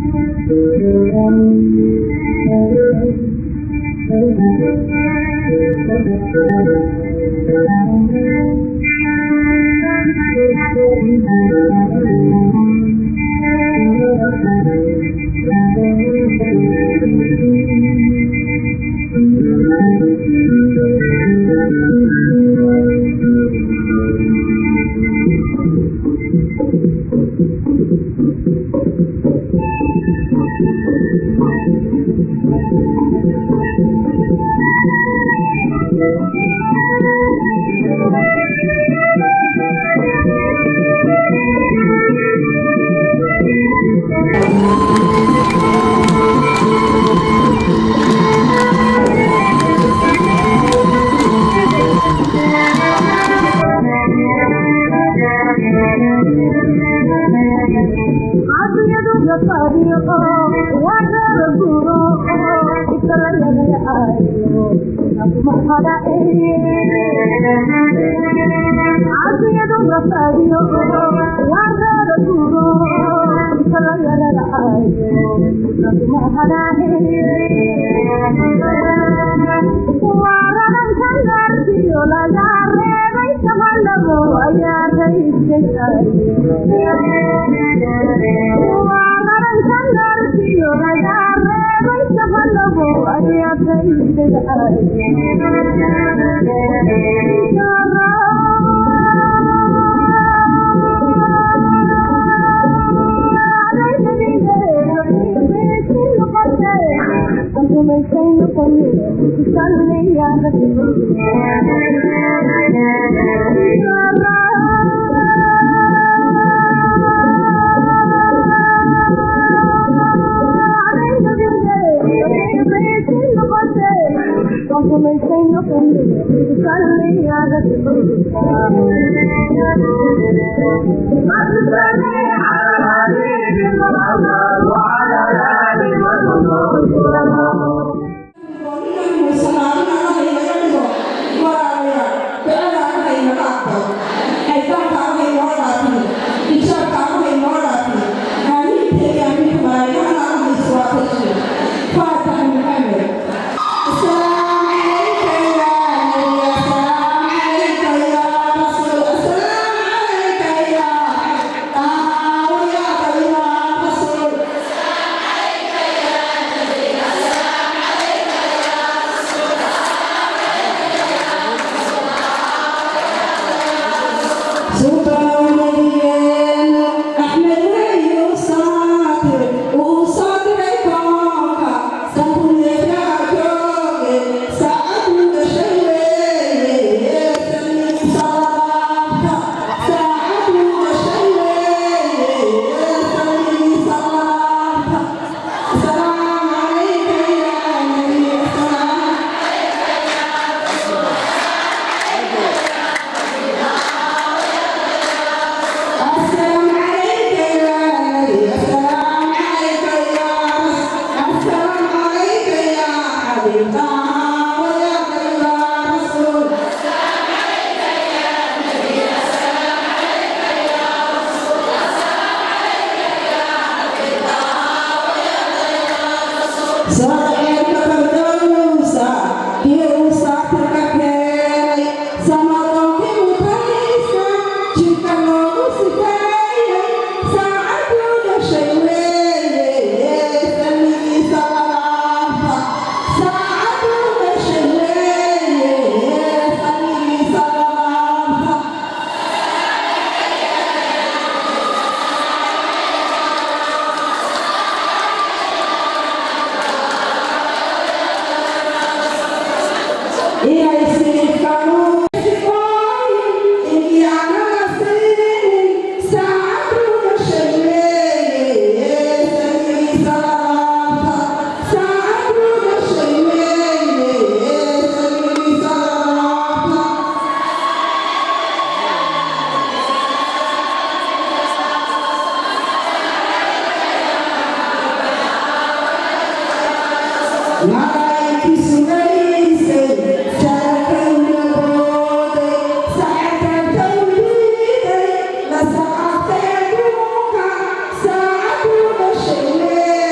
Saacadu dhashay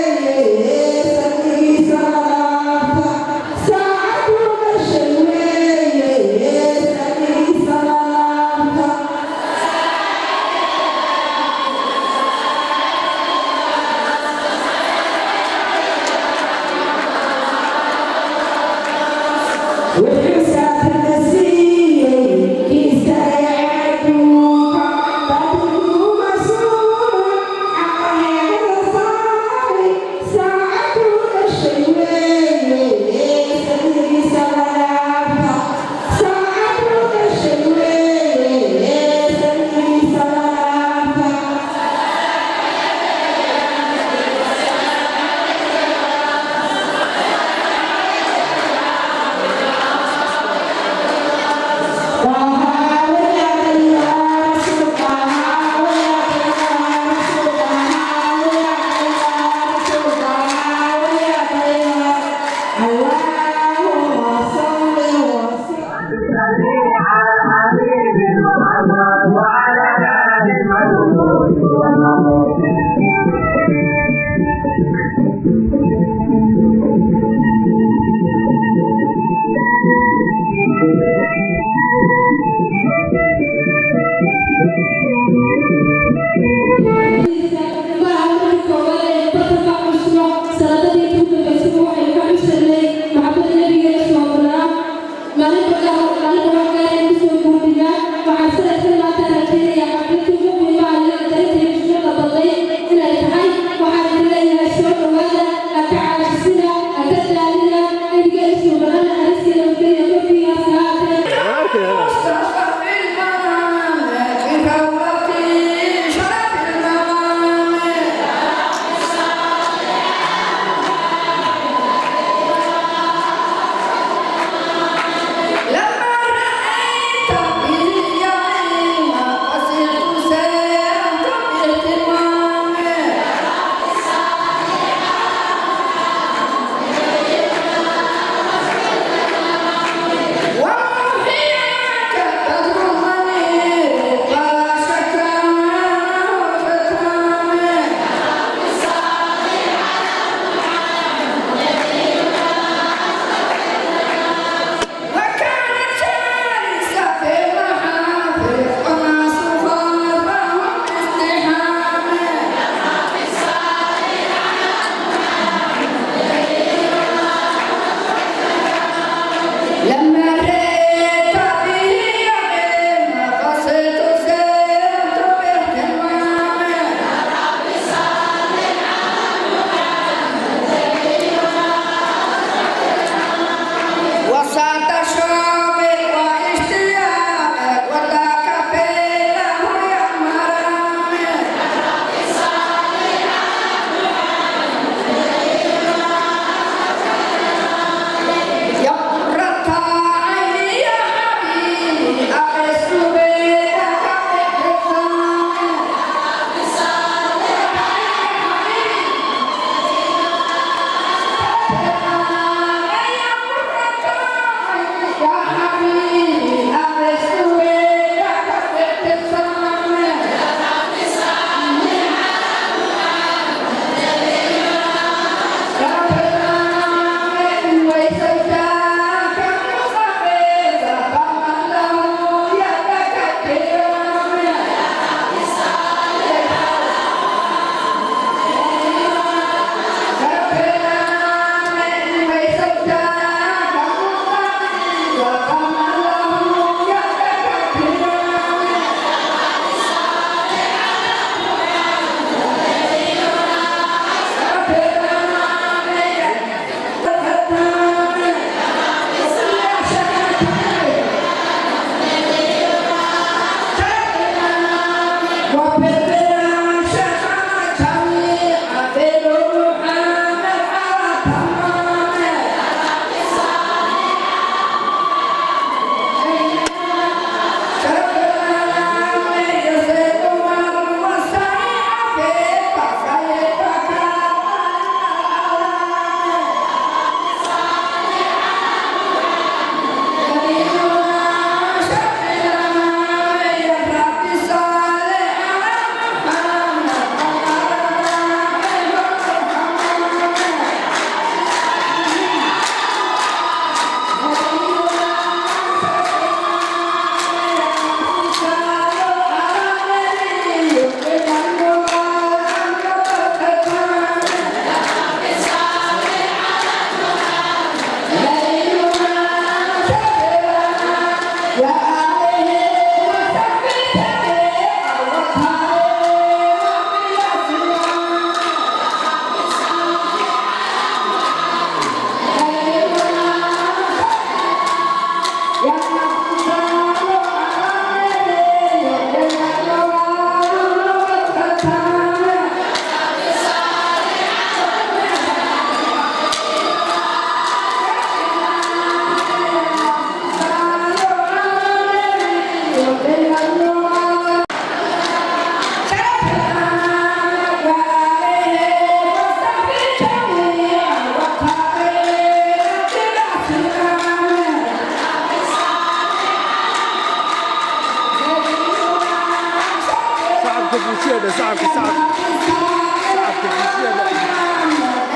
de shacabka shacabka shacabka bulshada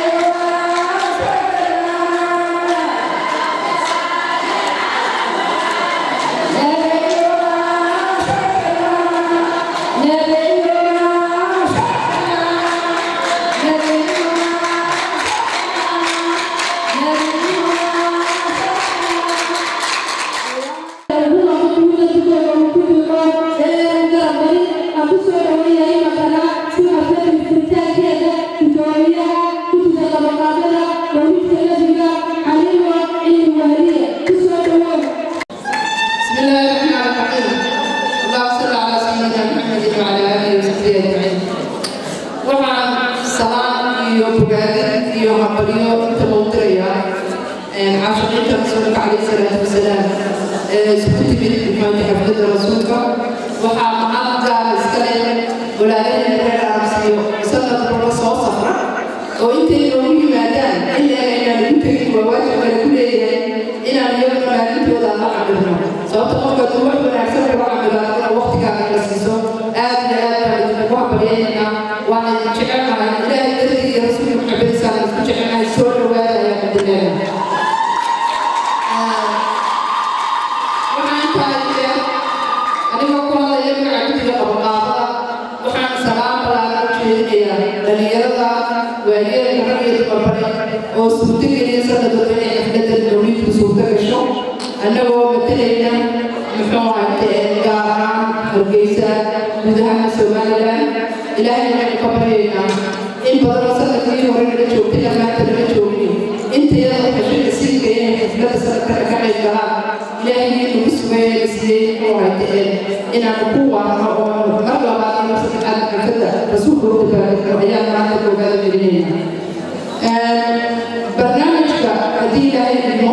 بسم الله الرحمن الرحيم اللهم صل على سيدنا محمد وعلى اله وصحبه اجمعين waxaan salaan iyo bogaadin iyo hambalyo inta loo dirayaa caashiqiinta rasuulka calayhi salaatu wasalaam ee isku timid maxamed xafladda rasuulka waxaa mahad gaara iska leh walaalaheen reer arabsiyo sanad walba soo safra oo intay noogu yimaadaan ilaa inaan ugu tegin waa waajib kale ku leeyahay inaan iyaguna maalintooda la cabirno sababta qofka duu wax wanaagsan lagu cabiraado inaa waqtigaaga la siiso aad iyo aad baan idinku hambalyaynayna waan idin jecelnahay ilaahay dartii iyo rasuulka maxamediisaan isku jecelnahay soo dhawaada ayaan idinleeyahay waxaan intaa idin anigoo ku hadlaya magaca guddiga qabaqaabada waxaan salaam balaaran u jeedinayaa dhalinyarada waayeelka rag iyo dumarbare oo suurtogeliya sanadooda inay xafladda mawliidku suurto gasho annagoo matalayna muxuu ahayte gaar ahaan hargeysa guud ahaana somalilan ilaahay waxaynu ka baryaynaa in badanoo sanadkii hore naga joogtay dhammaanta naga joogin intayada xashada siinka inay xafladda sanadkana ka qayb galaan ilaahay nagu sugeeya la siiyey muxuu ahayte inaanu ku waarno oo mar labaad iyo mar saddexaad xafladda rasuulka u dabaaldegno ayaan maanta koogaada gelinayna barnaamijka haddii ilaahay idmo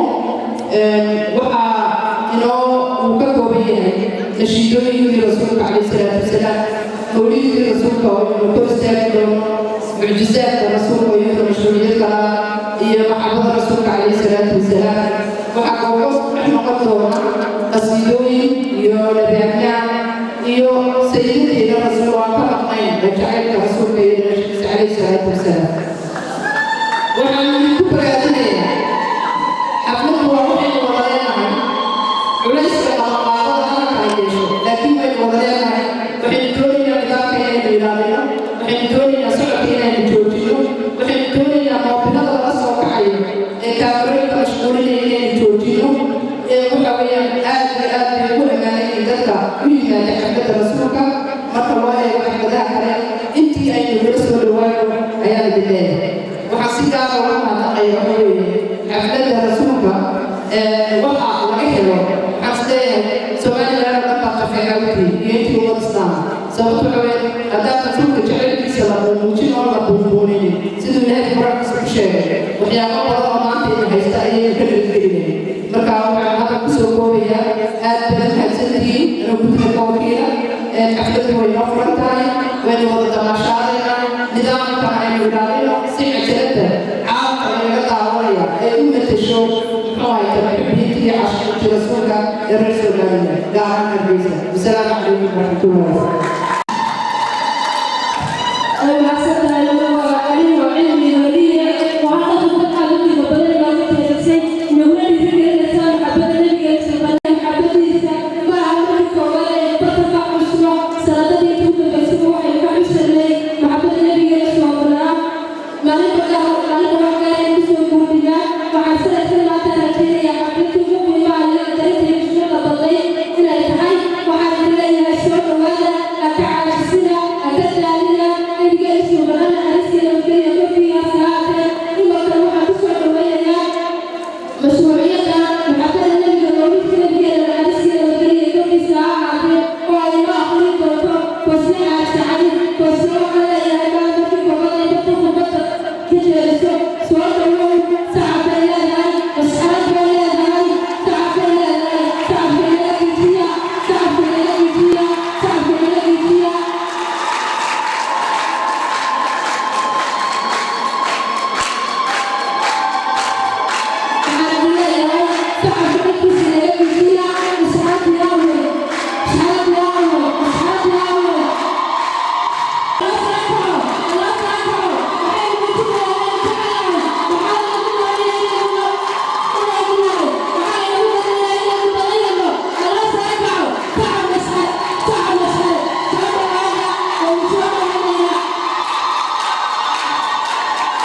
waxaa inoo uu ka kooban yahay nashiidooyinkii rasuulka calayhi salaatu wasalaam mawlidkii rasuulka oo inuu kor istaagi doono mucjizaadka rasuulka oo iyadoo mashruuciyad kala iyo maxabada rasuulka calayhi salaatu wasalaam waxaa kooga dhex noqon doona qasiidooyin iyo labaabnaan iyo sayidadeeda rasuul oo aan ka maqnayn ee jacaylka rasuulka iyo noloshiisa calayhi salaatu wasalaam waxaan idinku bogaadinayaa xafladdu waa waxaynu wada leenahay culayska qalaqaadada halka ay yeesho laakiin waynu wada leenahay waxaynu doonaynaa nidaamka inaynu ilaalino waxaynu doonaynaa socodka inaynu joojino waxaynu doonaynaa moobinada laga soo kacayo ee kaamirooyinka mashquulinaya inaynu joojino ee waxa weeyaan aad iyo aad bay ugu ammaanayeen dadka u yimaada xafladda rasuulka marka loo eego xafladaha kale intii aynu nala soo dhawaano ayaan idin leeyahay waxaan si gaara uga mahadnaqaya waxa weeye xafladda rasuulka waxa laga helo waxaan isleeyahay somalilan oo dhan baa qafeeca wixii iyo intii ummad islaam sababto waxa weeye haddaan rasuulka jecelkiisa la muujin oo la buunbuunin siduu ilaahay quraankiisa ku sheegay waxyaabo badan oo maanta ina haysta ayaynu ka dheggelinay marka waxaan hadda kusoo koobayaa aad badan mahadsantihiin inuu guddiga ka wakiila xafladdu way noo furan tahay waynu wada damaashaadayna nidaamka aynu ilaalino si cajalada caalamka inaga daawanaya ay u matasho muxuu hayta muxibiinta iyo cashiinta rasuulka ee reer somaliland gaar ahaan hargeysa wasalaamu calaykum waraxmatullahi wabarakatu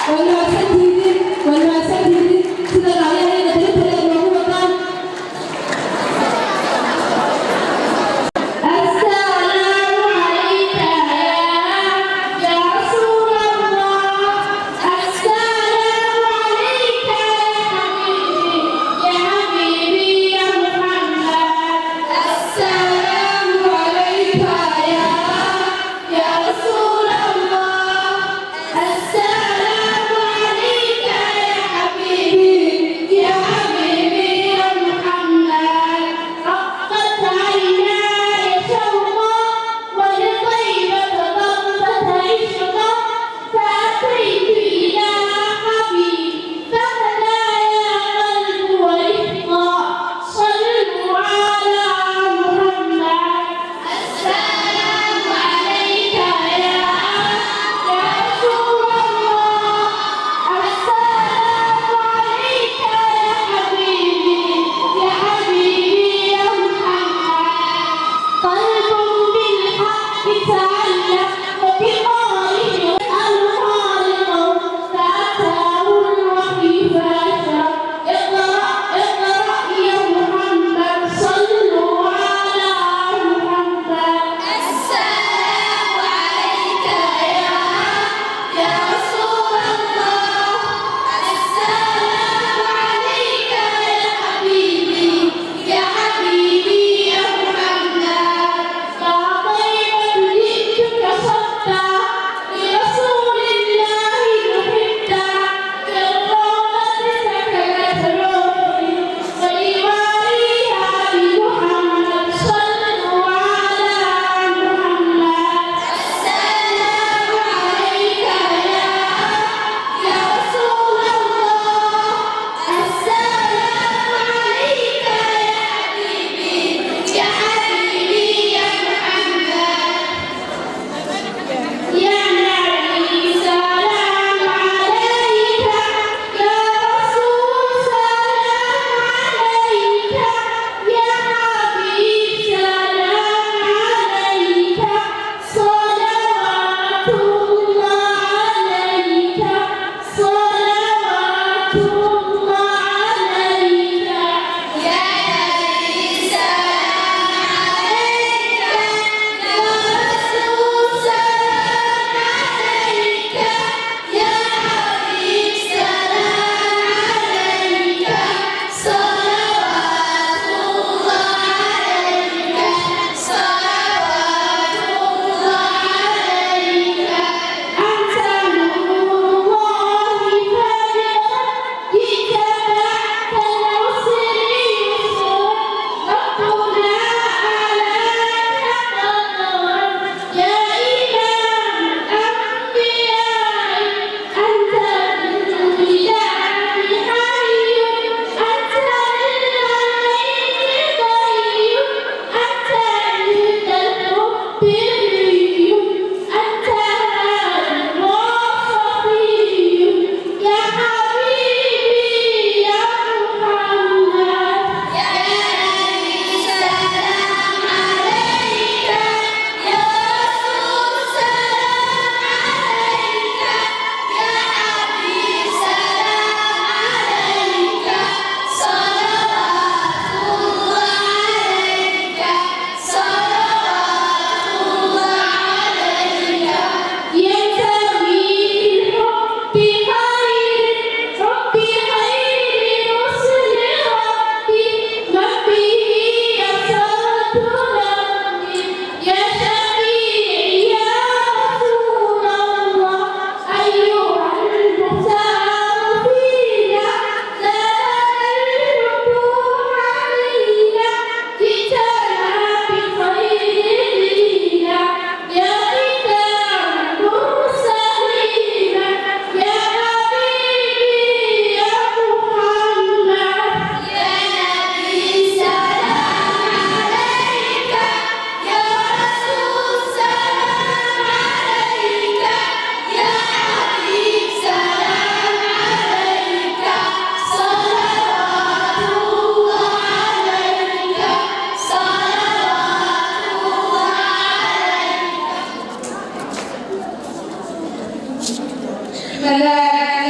ملائكة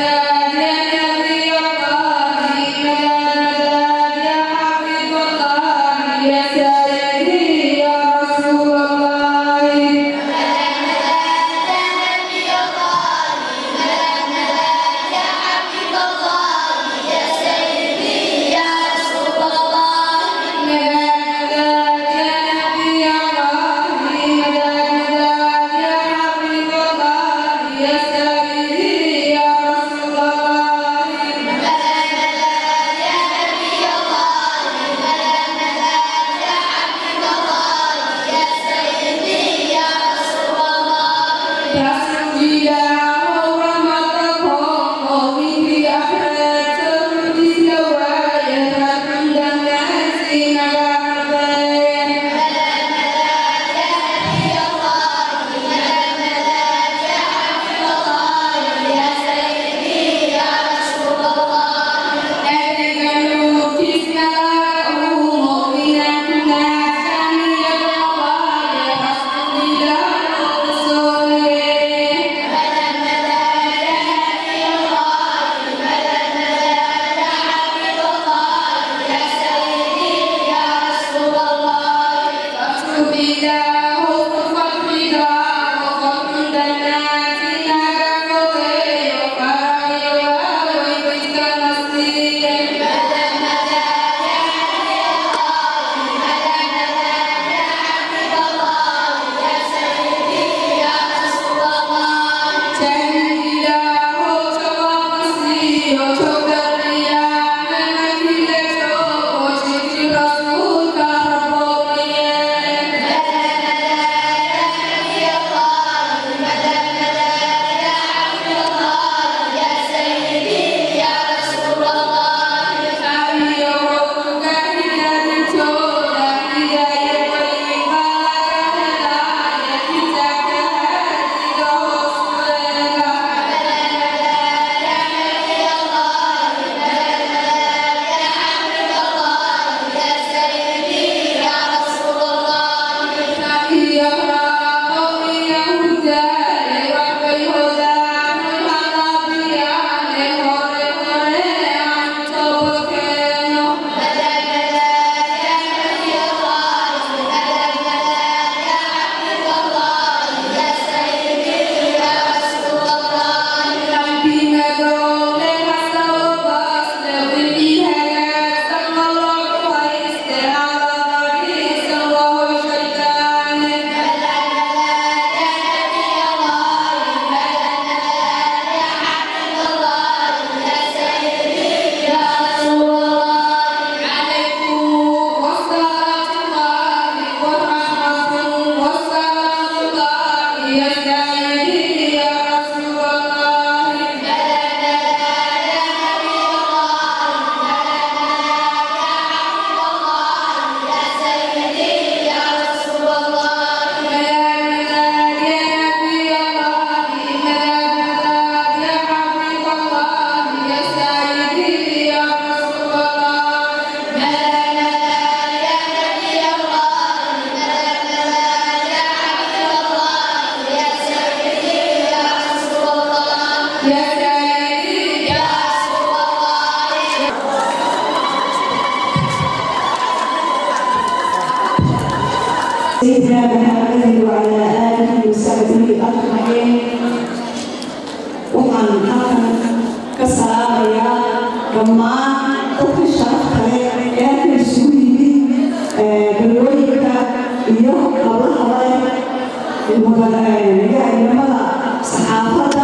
halkan ka salaamayaa dhammaan dadka sharafta leh ee halkan isugu yimid balwooyinka iyo hablahale mudanimada saxaafadda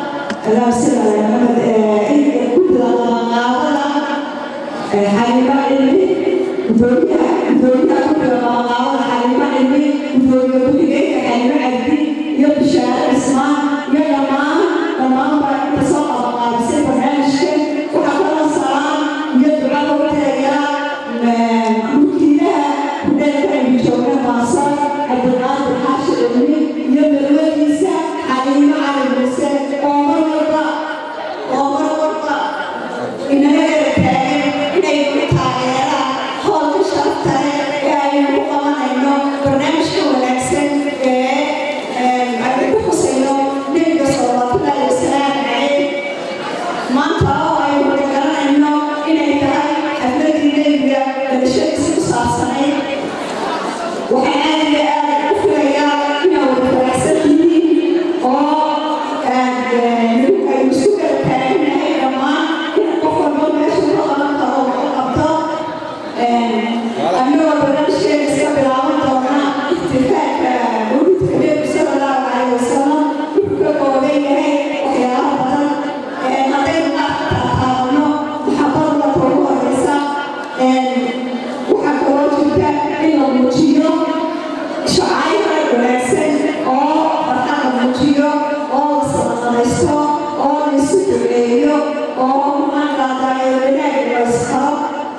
gudida qabanqaabada xalimo cilmi gudoomiyaha gudoomiyaha gudida qabanqaabada xalimo cilmi gudoomiye ku-xigeenka xalimo cabdi iyo bishaare cismaan iyo dhammaan dhammaanba inta soo qabanqaabisay barnaamijka waxaa kala salaan iyo duca looga tegayaa mulkiilaha kudheelka aynu joogna maasar cabdiqaadir xaashi cilmi iyo balwadiisa xaliimo cali muuse oo mar walba oo mar walba inaga garab taagan inaynu ku taageeraan howlka sharafta leh ee aynu ku qabanayno barnaamijka wanaagsan ee aynu ku xusayno nebiga salawatullaahi wasalaamu calayh maanta oo aynu wada garanayno inay tahay xafladii nebiga dhalashadiisa ku saabsanayd waxay aad iyo aad u filayaa inaa wada faraxsan yihiin oo aynu isku kala taaganahay dhammaan in qof walba meesha ka qaban karo oo qabto annagoo barnaamijkeena iska bilaaban doona ixtifaalka mawlidka nebiga sala allahu calayhi wasalam wuxuu ka kooban yahay waxyaalo badan haddaynu qaabka taataabano maxabada marka ugu horeysa waxaa kaloo jirta in la muujiyo shacayrka wanaagsan oo farxad la muujiyo oo la sadaqadaysto oo la isu duceeyo oo maanqaadaayo wanaag la isqaro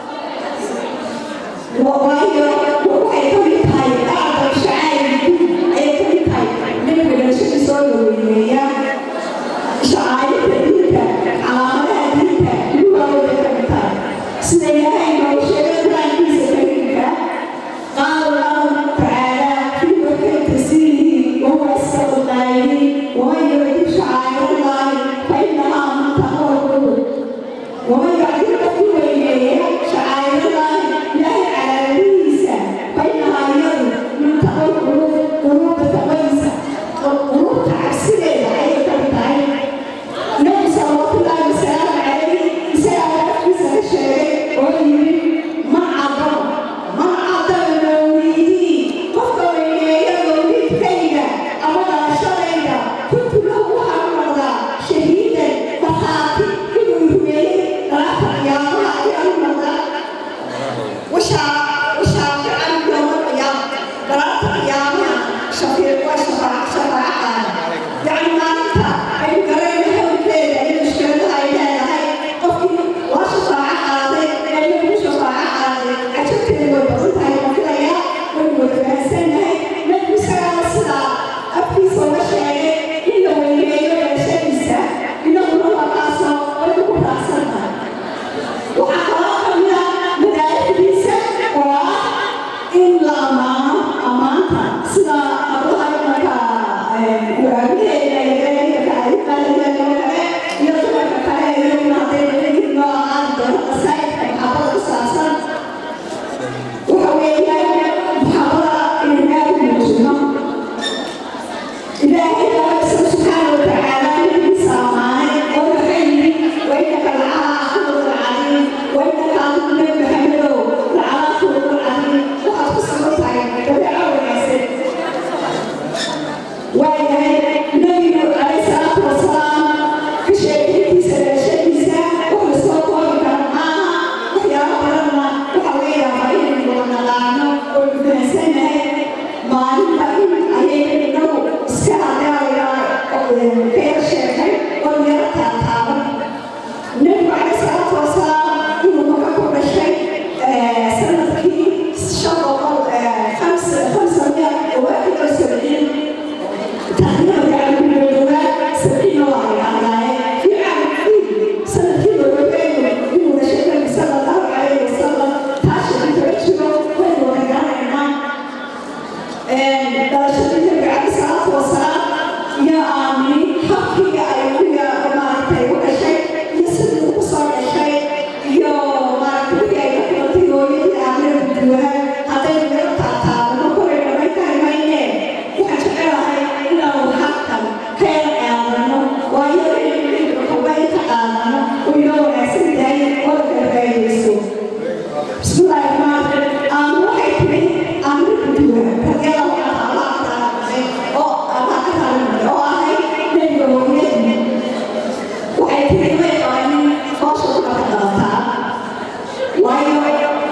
waayo waxay ka mid tahay acdam shacayrku ayay ka mid tahay nebiga dhalashada soo dhaweyneeya shacairta diinta calaamadaha diinta lugaawada ka mid tahay sida ilaahay noogu sheegay qur-aankiisa kariimka qaala allahu tacaala fii makay tasiirihi wahuwa asqalu qaa'iliin waman yucdim shacaa'ir allahi fa innahaa min taqwa alqulub waman yucdim qofkii weyneeya shacaa'ir allahi ilaahay calaamadihiisa fa innahaa iyadu min taqwa alqulub quluubda taqwadiisa quluubta cabsideeda ayay ka mid tahay nabi salawatullaahi wasalaamu calayhi isagaa afkiisa ka sheegay oo yidhi man cadama man cadama mawliidii qofka weyneeya mawliidkayga ama dhalashadayda kuntu lahu waxaan noqdaa shahiidan markhaati inuu rumeeyey dalaata qiyaamaha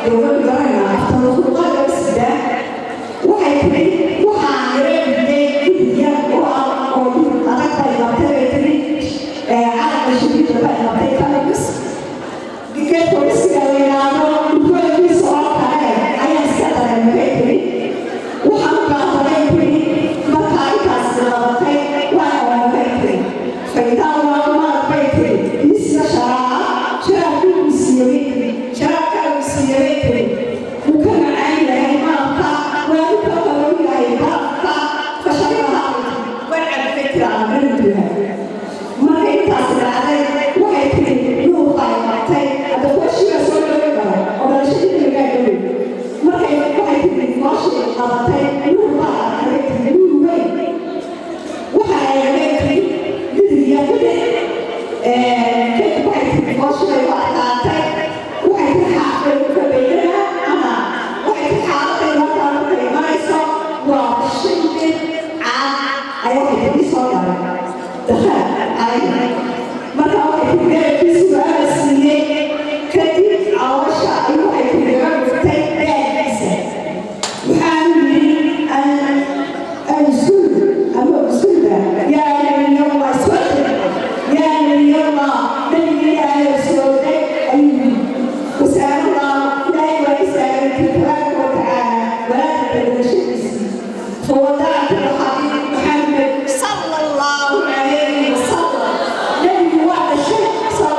dowladda garanayna aftaruuqaga sida waxay tiri waxaan yareeyay guddiga oo ah oo adag bay qabtay bay tiri calanka shadiida bay qabtay kalabis geed polisiga la yidhaahdo dhulkoodakiisa oo kale ayaa iska dareemay bay tiri waxaan u baahanay tiri markaa intaas bilaabatay waa oomay tiri faydaan waa umaad bay tiri isna sharaaca sharaabkii uu siiyey tiri sharaabkaa uu siiyey tiri wuu ka macaan yahay maalka waa u ka qabow yahay baabka fashalaha way cabtay tiri aamintu yahay marka intaas dhacday waxay tiri luuqa ay qabtay hadda kuwashiga soo dhaway karo oo dhalashadii lagaa dhaway markay waxay tiri nooshii qabatay luuqa arkay tiri luul weyn waxa ay leedahay guddiga guddi kadib waxay tiri nooshii waa qaatay waxay tiri xaafay ka beydana ama waxay tiri xaaladday markaa markay imanayso waa shan nin caan ayaa waxay tiri soo galay دخل علي مرة واحدة في البيت في سؤال سنين كتير عواشة أي واحد في البيت في بيت وحامل أنا أنا سود أنا سود يا من يوم أسود يا من يوم من يا سود أيوه وسأل الله لا يسأل تبارك وتعالى ولا تدري فوضعت الحبيب محمد صلى الله عليه وسلم نبي واحد شيء صلى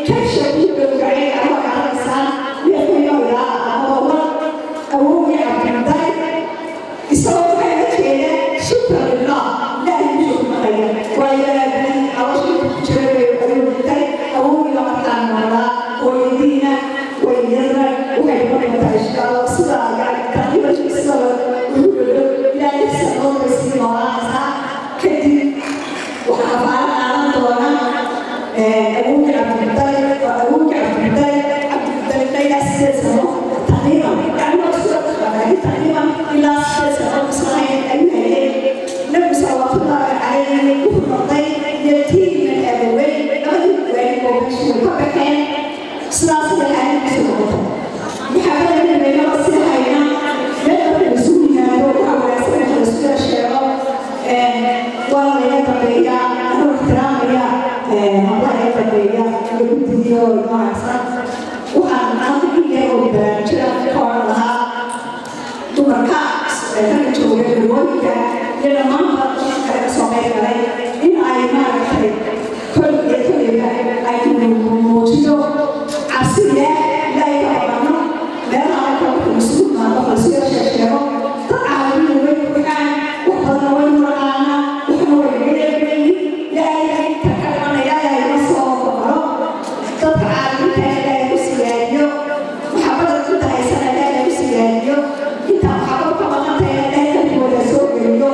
kabsha ku gowracay ama garanaysaa neefkayooda amaba awowgii cabdilday isagoo waxay la jeeda shukra lillah ilaahay mushuu maqaya waayo aabihii caloosha ku jira bay ayuu dhintay awowgii lamarkaan noolaa hooyadiina way yarna waxay noqotaa insha allah sidaa yani taqriiban sida ugu dhadhow ilaahay sanoodbay sii noolaanaysaa kadib waxaa faalan qaadan doona awowgii cabdilday awowgii cabdilday cabdilday ilaa sideed sano taqriiban yani waa isku dhaqaaqay taqriiban ilaa sideed sano islahayn ayuu hayay nabi salawaatullaahi calayhi wuxuu noqday yatiiman abaweyn labadii waalid oo meesha way ka baxeen sidaas bay xaaladdiisu noqotay maxaabada nabigeynaba sii hayna meel marka lasu yimaado waxaa wanaagsan marka laisula sheego waa laga dambeeyaa anuu ixtiraamaya hablaha iga dambeeya iyo guddigiyo noocaasa waxaan maanta in yar oo baraarujada ka oran lahaa dumarka ragga jooga galwooyinka iyo dhammaanba kale kasoo qayb galay in ay maaragtay kol iyo koliga ay muujiyo cabsida ilaahay ka baqano meelaha ay kabaka isugu imaado falsiyo sheegsheego dad caalamiina way buuxaan wax badanna way muraqaanaa waxna way galeegayi ilaahay ka ka dhimanaya ilaahay ma soo baqaro dadka caalamiinta ilaahay ku siyaadiyo maxabada inta haysana ilaahay ku siyaadiyo inta maxabad ka maqantay ilaahay kalkooda soo geliyo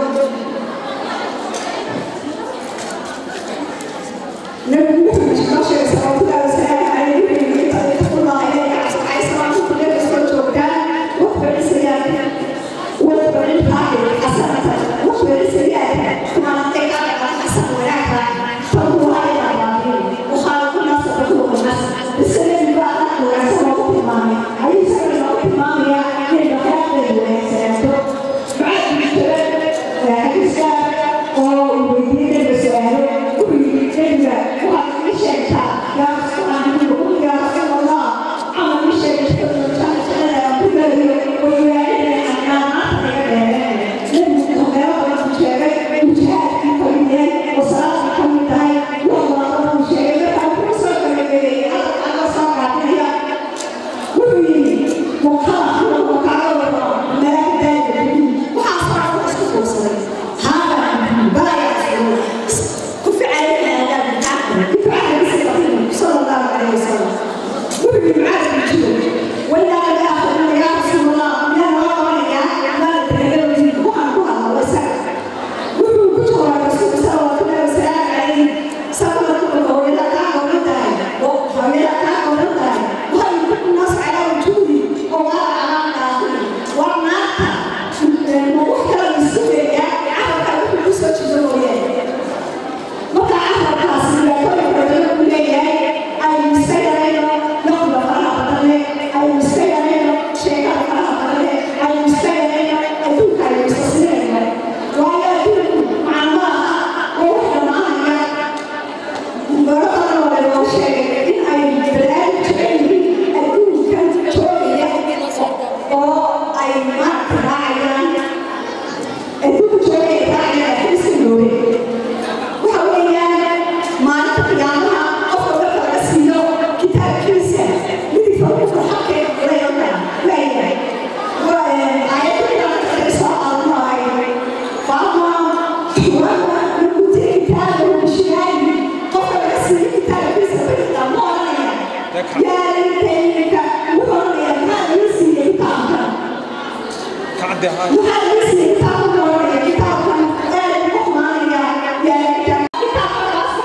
nabi muxamed noo sheegay salawaatullaahi wasalaamu calayhi inta taqullaha ilayka cabsacay salaatu kuleeda soo joogtaan waxbari sayaadka waxbari qaahir xasanata waxbari sayaadka kumaanatay qaahir xasan wanaagka taqullaha ila baabiin وخالق الناس وخلق الناس السلام بقى وعسى ما تمامي عليه سلام ما تمامي يعني بخاطر وسلامته بعد الشباب حديث ويدين بسؤاله ويدين وهذا مش يا رسول الله يا رسول الله عمل مش صلى الله عليه وسلم وفي معاذ بن جبل ولا لا أخذ يا رسول الله لا والله يا ما تتكلم في بوها بوها الله يسعدك وفي كتب الرسول صلى الله عليه وسلم عليه صلى الله عليه وسلم كان ولدها وهي كان ولدها وهي كل الناس على وجودي وما على آخره والنار وحكى السورية عرف كل سوى جدوية marka afarkaasi dhibaatooyinka badan u leeyahay aynu iska yarayno noqda faraha badan leh aynu iska yarayno sheekada faraha badan leh aynu iska yarayno adduunka aynu istasirayno waayo adduunku macno maaha oo wax dhammaanaya baro badan oo laynoo sheegay in ay balaadi jecel yihiin adduunkan joogaya oo ay maarka raacayaan adduunka joogaya raacayaan xiliska noole waxa weeyaan maalinta qiyaamaha qofka marka laga siiyo kitaabkiisa midigta ugu farxadkeed leeyoka leeyahay aayadda marka soo aadmaay faama wama nakuti kitaabahu bishiraari qofka laga siiyo kitaabkiisa midigta ma oranaya yaa laytaynika wuxuu oranaya maxaa laga siiyey kitaabka كعدي هاي waxaa laga siiyey kitaabka oranaya kitaabkan aad ugu xumaanaya yaa kitaab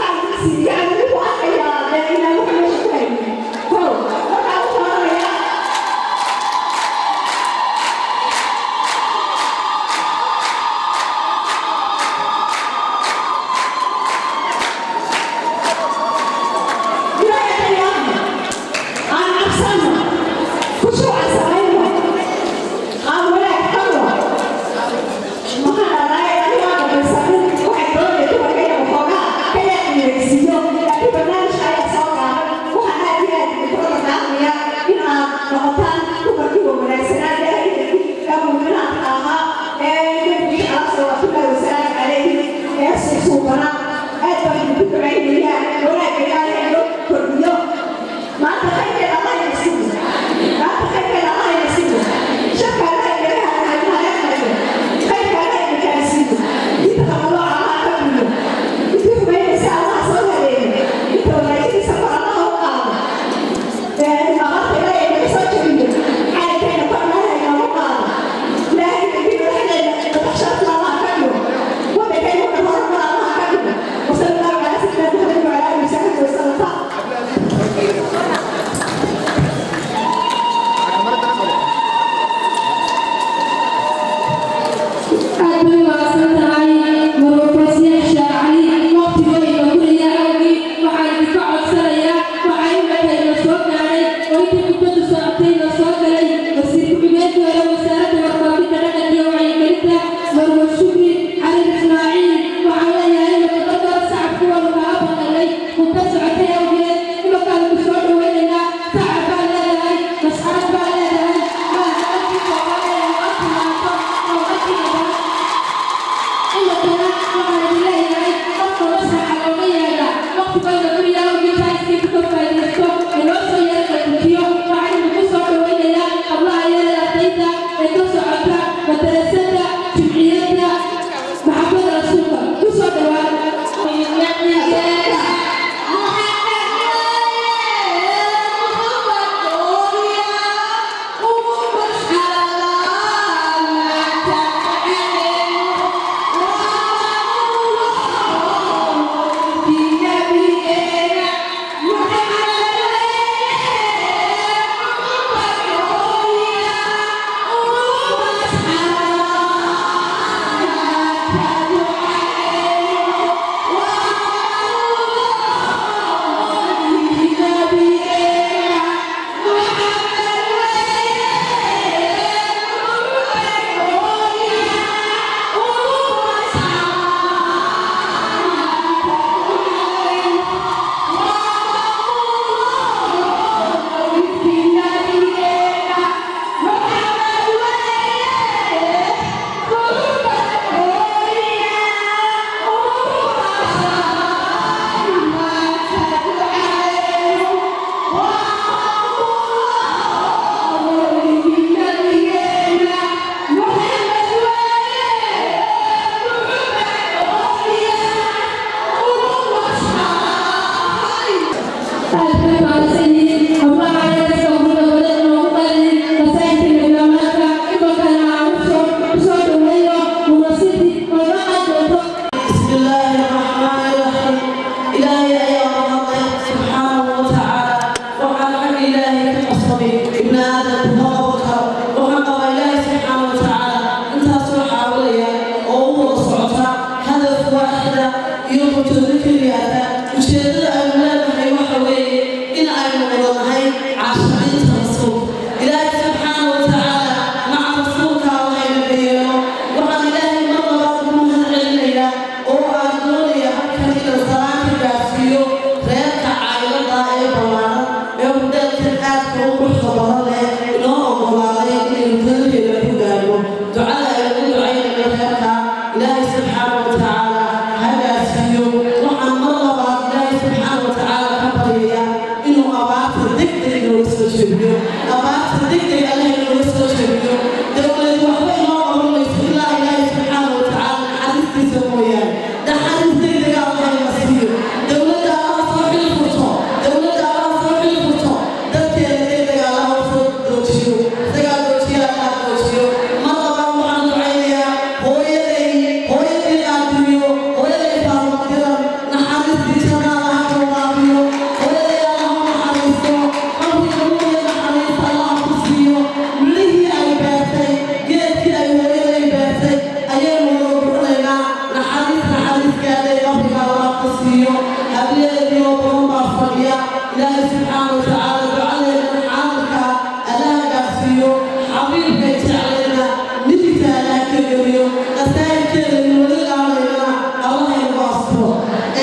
بسم الله الرحمن الرحيم إلهي أيها الله سبحانه وتعالى وعن حق إلهي كالأصبي ابن آدم وقبك وحق إلهي سبحانه وتعالى أنت أصبح أولياء وهو صعطة هدف واحدة يوم تذكر هذا وشهد الأولاد هي وحوي إن أيضا والله عشرين رسول إلهي سبحانه وتعالى مع رسولك الله يبينه وعن إلهي مرة بعد من العلم oo aan doonaya halkan inuu salaanta gaarsiiyo reerka caylada ee ballaaran ee hudheelkan aadka u quruxda badan leh inoo oggolaaday inaynu daladeeda ku gaarno ducada aynu u ducaynayno reerka ilaahay subxaana wa tacaala ha gaarsiiyo waxaan mar labaad ilaahay subxaana wa tacaala ka baryaya inuu abaarta degdeg inooga soo jebiyo abaarta degdeg allah inooga soo jebiyo dowlad waxba inoo oranayso ilaa ilaahay subxaana wa tacaala naxariistiisa mooyaane naxariis degdeg allah ina siiyo dowladda allah soo xil furto dowladda allah soo xil furto dadkeeda degdeg allah u soo doojiyo isagaa doojiya allah doojiyo mar labaad waxaan ducaynayaa hooyaday hooyaday qaadiriyo hooyaday faaruqdiran naxariistii janna allah ka waraabiyo hooyaday allah u naxariisto qalbiga hooyada naxariista allah ku siiyo midhihii ay beertay geedkii ay hooyaday beertay ayaynu wada guranaynaa naxariis naxariiskeeday qabriga allah ku siiyo hableedii oo badan baa fadhiya ilaahay subxaana wa tacaala ducadeedana caalamka allaha gaarsiiyo xabiibkay jeclayna midigta allaha ka geliyo qasaa'idkeeda weli qaadaynana allah inagu asturo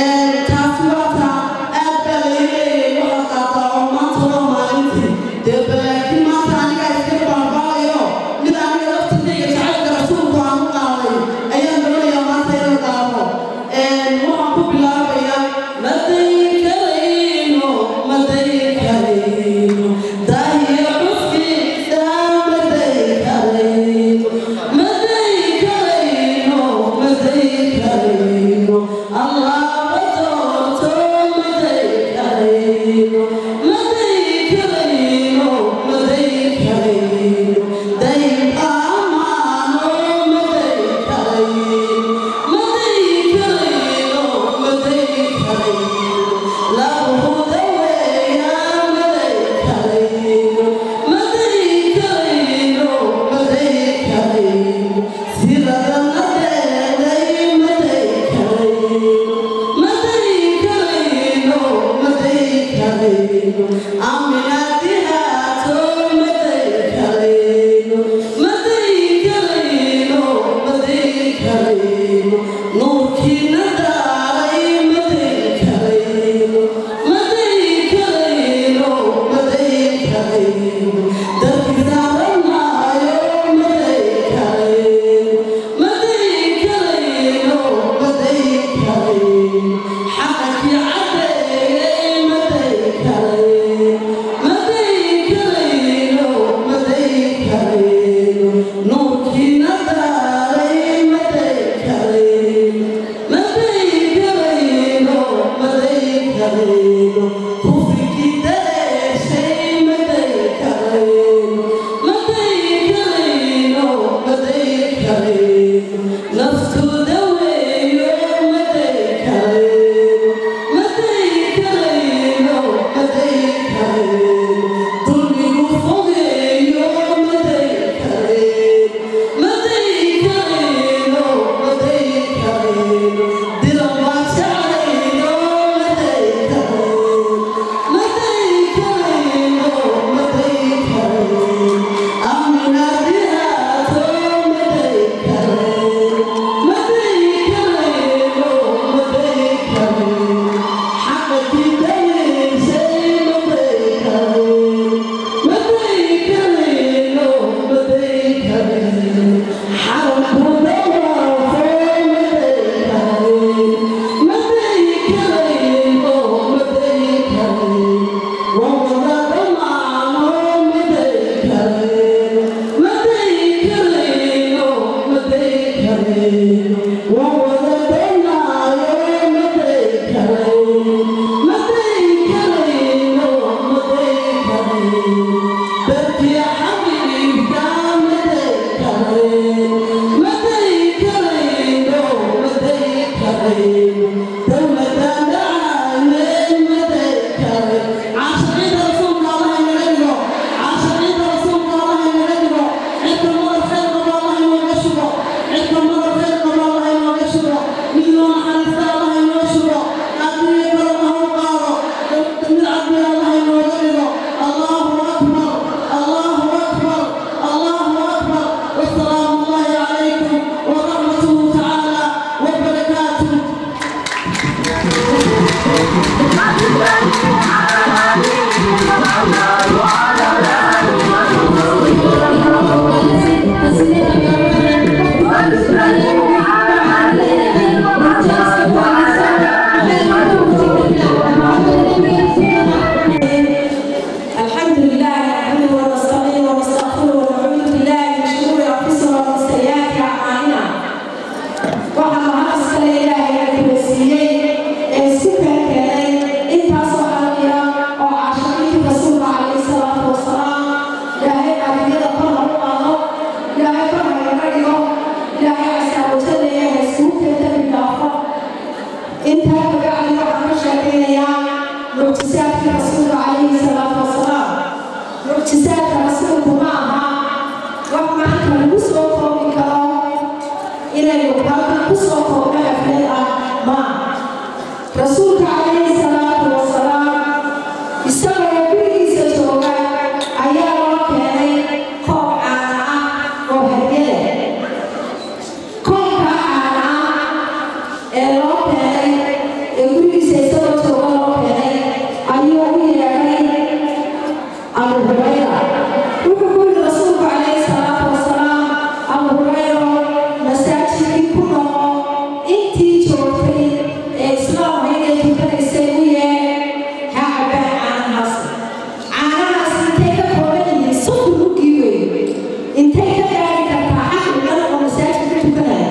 taasi waa taa aad baa laga leeyay waxaad qaataa oo maanta waa maalintii dee balaakiin maanta anigaa iska baabaayo mid aniga laftirkayga jacaylka rasuulku aan u qaaday ayaan doonayaa maanta inaan qaado waxaan ku bilaabayaa maday karayno maday karayno dahiya xuskiisa maday karayno maday karayno maday karayno allah doorto maday karayno maday karayno maday karayno dayb amaano maday karayno maday karayno maday karayno labuda weeya maday karayno maday karayno maday karayno sidadana deeday maday karayno maday karayno maday karayno aminaadihaato maday karayno maday karayno maday karayno nuurkiina daaray maday karayno maday karayno maday karayno dadki saaranaayo maday karayno maday karayno maday karayno xaqakii cadeeyey maday karayno maday karayno maday karayno nuurkiina daaray maday karayno maday karayno maday karayno kufrigii dareeshay maday karayno rasuulka calayhi salaatu wasalaam mucjisaadka rasuulku ma aha wax maanta lagu soo koobi karo inaynu halkan ku soo koobno xaflad ah ma rasuulka calayhi salaatu wasalaam isagoo gurigiisa jooga ayaa loo keenay koob caana ah oo hadyada koobka caana ah ee loo keenay ee gurigiisa isagoo jooga loo keenay ayuu u yeedhay abu hurayra wuxuu ku yidhi rasuulku calayhi salaatu wasalaam abu hurayro masaajidkii ku noqo intii joogtay ee islaamka inay tukanaysay u yeedh ha cabbaan caanahaas caanahaas intay ka kooban yihiin soddon mugii wey intay ka gaari kartaa xaqi dhan oo masaajidka tukanaya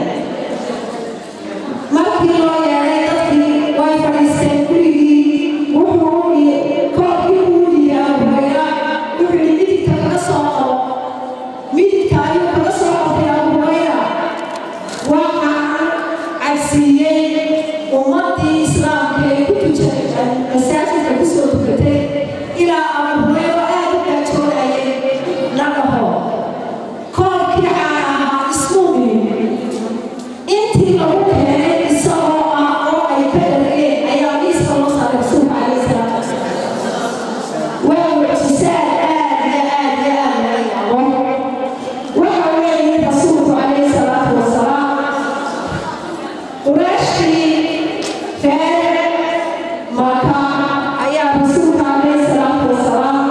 markii loo yeedhay dadkii way fadhiisteen gurigii wuxuu u dhiyey koobkii uu dhiyey abu hurayra wuxuu yidhi midigta kaga soo qabo midigta ayuu kaga soo qabtay abu hurayra waxaan cabsiiyey ummaddii islaamka ee ku tuja masaajidka ku soo tukatay ilaa abu hurayro aad u gaajoonayay la dhaho koobkii caana ahaa ismuu dhimin intii lagu keenay isagoo ah oo ay ka dhargeen ayaa miiska loo saaray rasuulka calayhi salaatu wasalaam waa mucjisaad aad iyo aad iyo aad laga yaabo waxa weeye rasuulku calayhi salaatu wasalaam quraashtii reer maka ayaa rasuulka calayhi salaatu wasalaam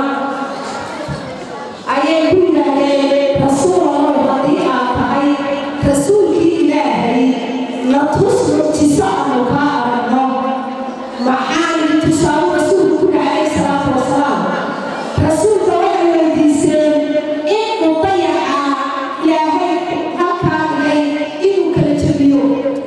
ayay ku yidhaahdeen rasuulallah haddii aad tahay rasuulkii ilaahay na tus mucjiso aanu kaa aragno maxaan idin tusaale rasuulku ku dhahay salaatu wasalaam rasuulka waxay weydiiseen inuu dayaca ilaahay halkaa dhigay inuu kala jebiyo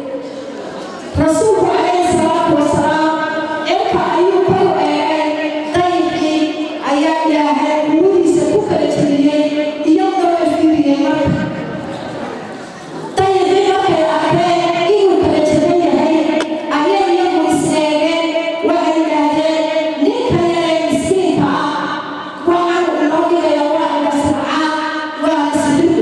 rasuulku calayhi salaatu wasalaam cirka ayuu kor u eegay dayixii ayaa ilaahay quwadiisa ku kala jebiyey iyadoo la fiiriyey marka dayixii markay arkeen inuu kala jeban yahay ayay iyagu is eegeen waxay yidhaahdeen ninka yaree miskiinka ah waxaanu inoo dhigaya waa indhasracaa waa isdhidu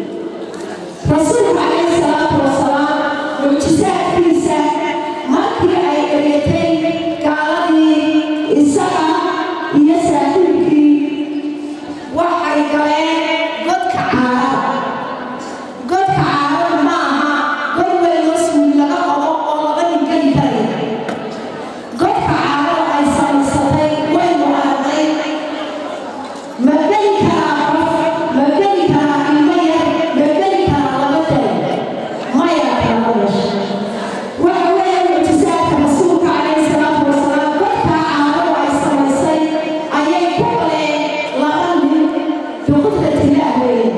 rasuulka calayhi salaatu wasalaam mucjisaadkiisa markii ay eryatay gaaladii isaga iyo saaxiibkii waxay galeen godka caarada godka caarada ma aha god weyn oo suuli laga qabo oo laba nin geli karaya godka caarada ay samaysatay waynu aragnay ma geli karaa qof ma geli karaa ilmo yar ma geli karaa laba dal maya kala yeesha waxa weeye mucjisaadka rasuulka calayhi salaatu wasalaam godka caaradu ay samaysay ayay ku galeen laba nin biqudratillaah weeye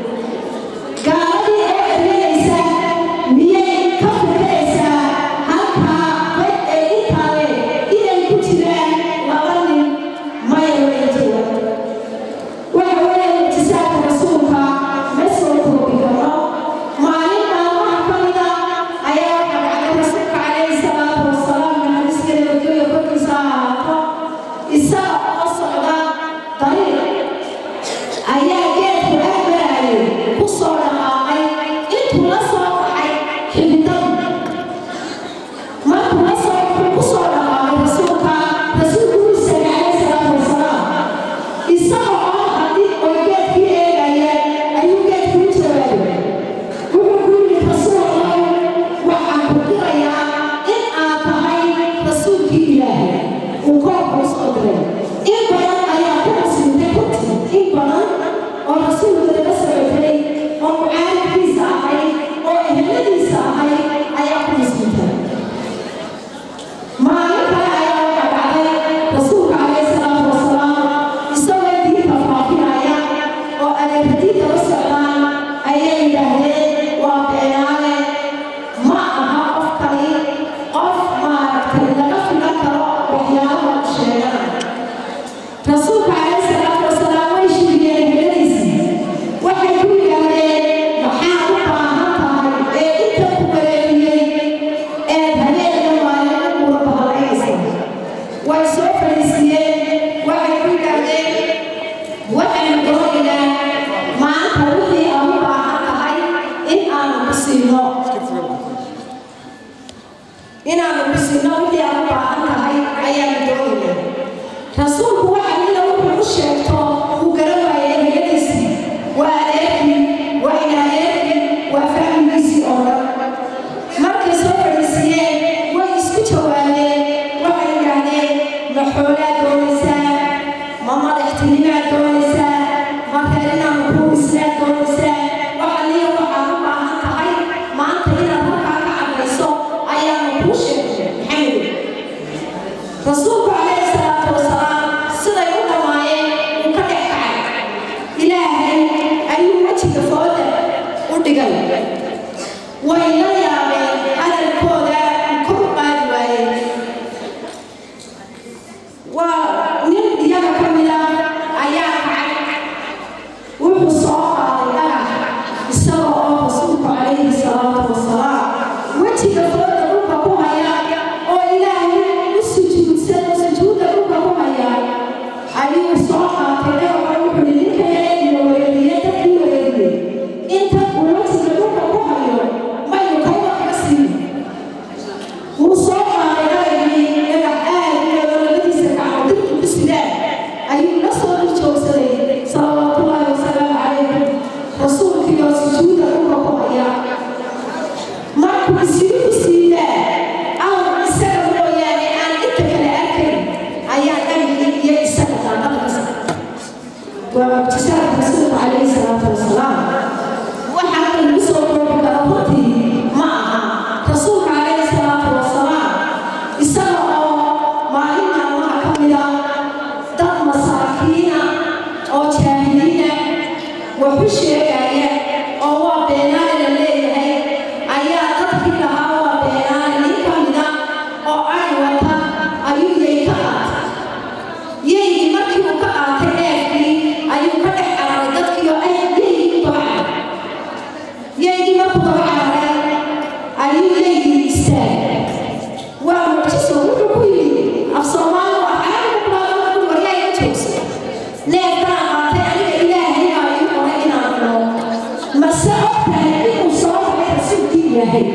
gaaladii oo eryanaysa miyay ka fikiraysaa halkaa bad ee intaale inay ku jiraan laba nin maya way jiraan waxa weeye mucjisaadka rasuulka ma soo koobi karo maalin maalmaha ka mida ayaa waxaa dhacday rasuulka calayhi salaatu wasalaam naxariisteeda adduunya korkiisa ha ahaato isaga oo socda dariiq ayaa geedku agmarayay ku soo dhaqaaqay intuu la soo baxay xibidadu markuu la soo baxay ku soo dhaqaaqay rasuulka rasuulku wuu istaagay calayhi salaatu wasalaam isaga oo haddii oo geedkii eegaya ayuu geedku u jawaabay wuxuu ku yidhi rasuulallah waxaan ku dirayaa in aad tahay rasuulkii ilaahay uu koobka u soo diray in badan ayaa ku muslimtay runtii in badan oo rasuulka laga socotay oo mucaaradkiisa ahayd oo eheladiisa ahayd ayaa ku muslimtay maalin kale ayaa waxaa dhacday rasuulka calayhi salaatu wasalaam isagoo diinta faafinaya oo adeeradiinta la socdaan ayay yidhaahdeen waa beenaale ma aha qof kali qof maaragtay laga filan karo waxyaalaha u sheegana rasuulka calayhi salaatu wasalaam way shiriyeen eheladiisii waxay ku yidhaahdeen maxaad u baahan tahay ee inta ku wareeriyey ee habeenka maalin u guura bahalaynaysa way soo fadhiisiyeen ayuu la soo dul joogsaday salawaatullaahi wasalaamu calaykum rasuulkiioo sujuuda dhulka ku haya markuu isigu siidaa awr isaga mooyaane aan inta kale arkayn ayaa dhabigii iyo isaga daaqadkasa waa mucjisaadka rasuulka calayhi salaatu wasalaam waxaa lagu soo koobi kara runtii ma aha rasuulka calayhi salaatu wasalaam isaga oo maalin maalmaha ka mida dad masaakiina oo jaahiliina waxu sheegaya oo waa beenaale la leeyahay ayaa dadkii lahaa waa beenaale nin ka mida oo ari wata ayuu yay ka qaatay yaygii markii uu ka qaatay neefkii ayuu ka dhex cararay dadkii oo ay yaygii u daba cararay yaygii markuu daba cararay ayuu yaygii istaagay waa mucjiso wuxuu ku yidhi af soomaali waa carabiga kulaada wuxuu waryaa iga joogsa neefkaan qaatay aniga ilaahay baa ii qoray inaan cuno mase ogtahay inuu soo baxay rasuulkii ilaahay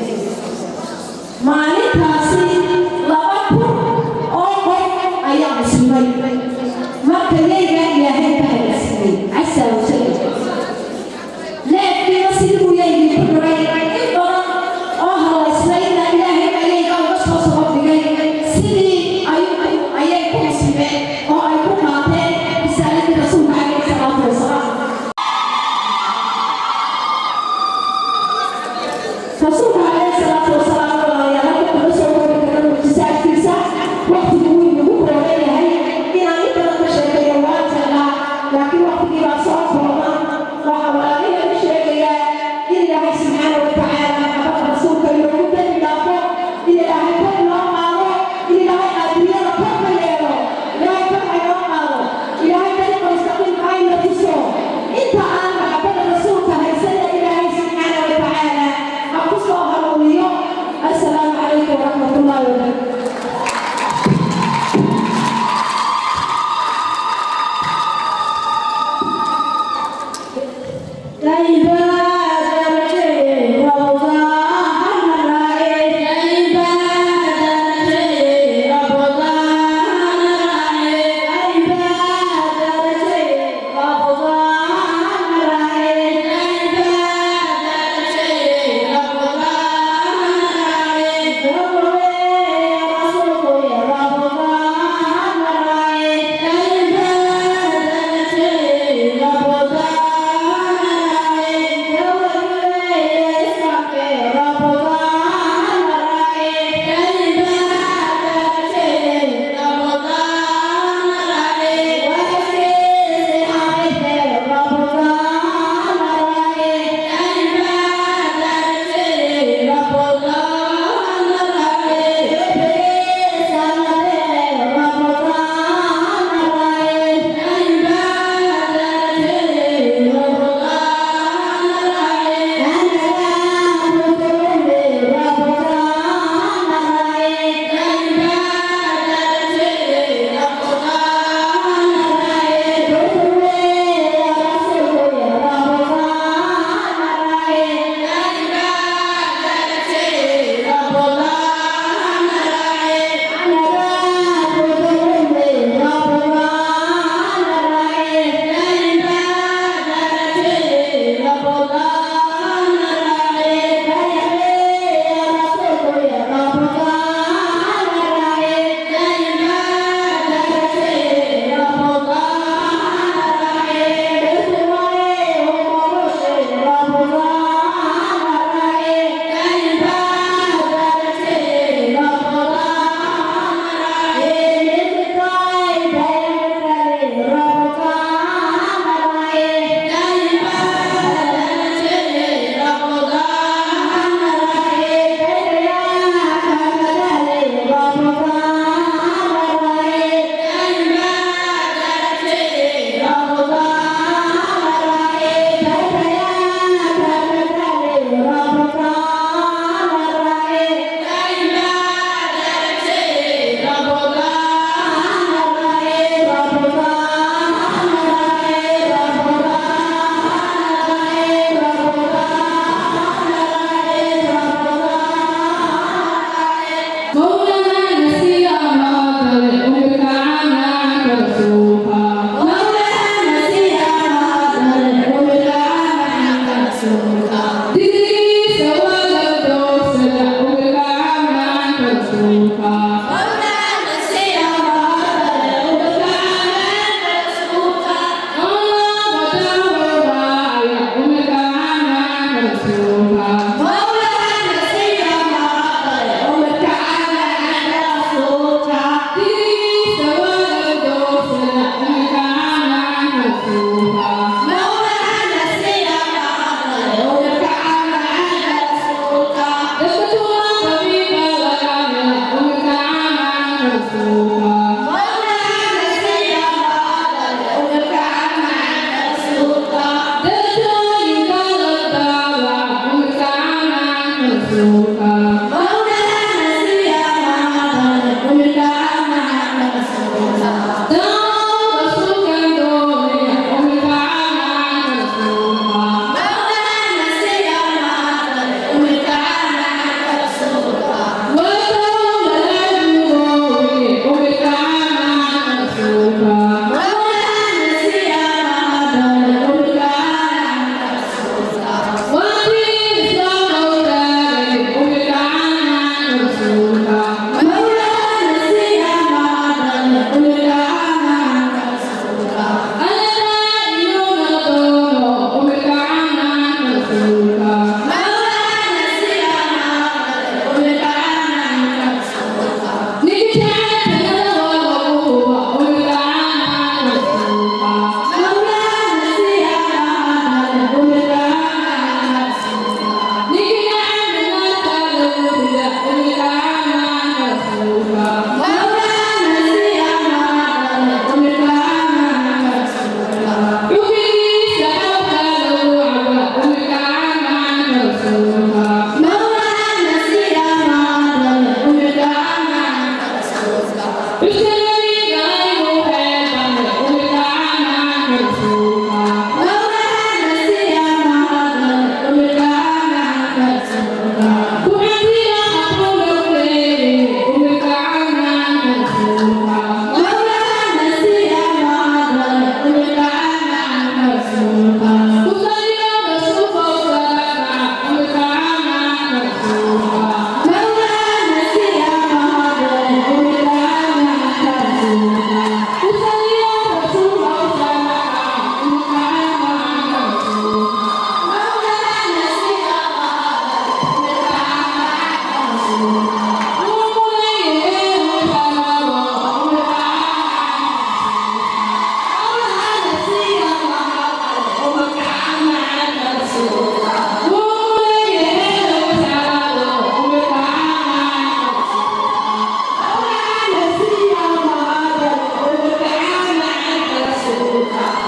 maalintaasi laba kun oo qof ayaa muslimay marka yaygaa ilaahay ka hayasiiyey casa wajal neefkiiba sidii uu yaygii ku dhiray in badan oo halaysnayna ilaahay ayayga uga soo soo dhigay sidii ayuu ayay ku muslimeen oo ay ku qaateen risaaladii rasuulka calayhi salaatu wasalaam rasuulka calayhi salaatu wasalaam walaalayaal halka kuma soo koobi kara mucjisaadkiisa waqtigu wuu inagu kooban yahay inaan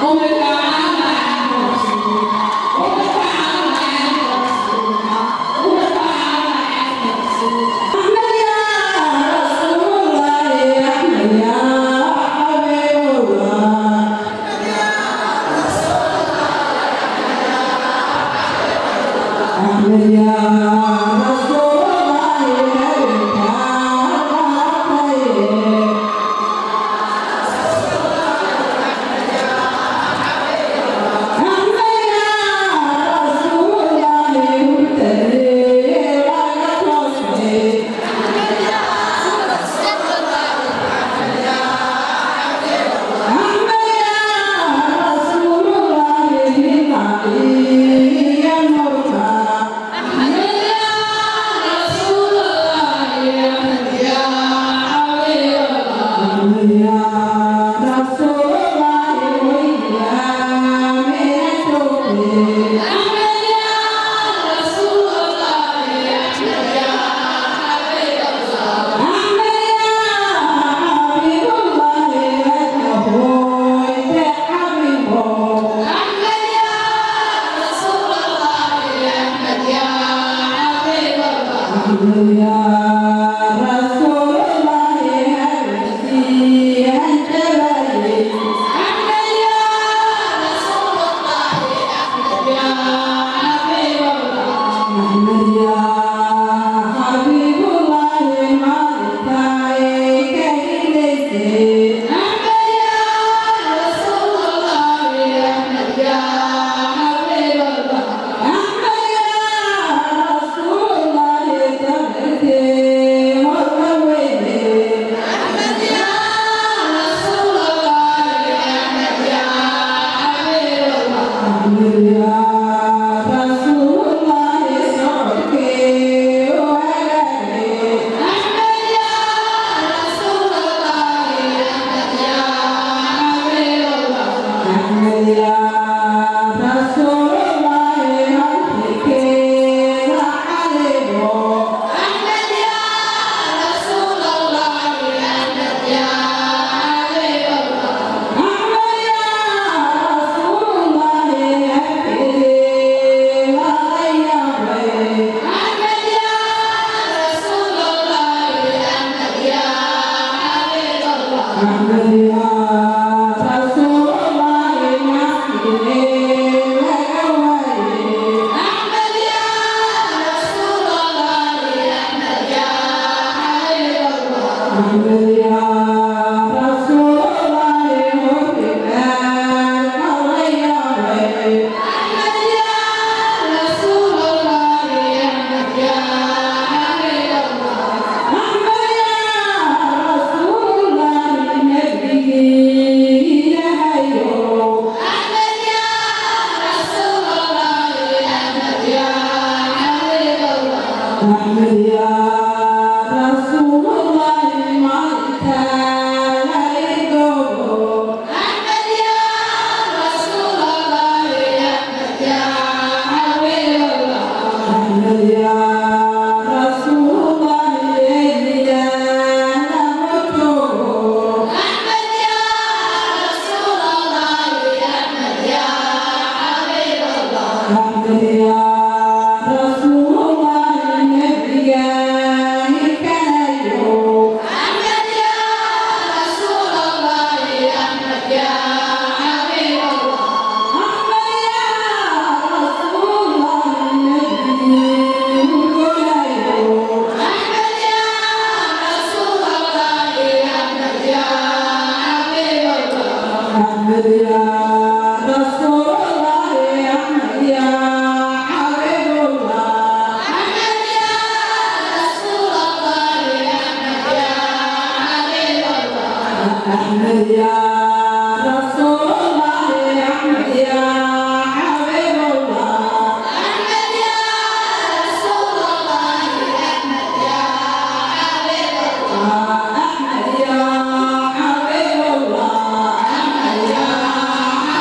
Yeah.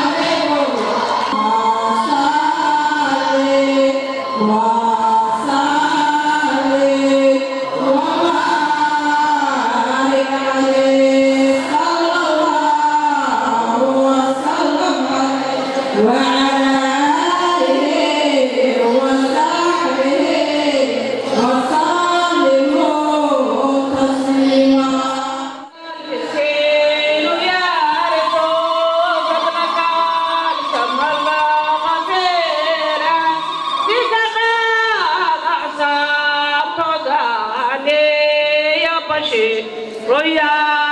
Royal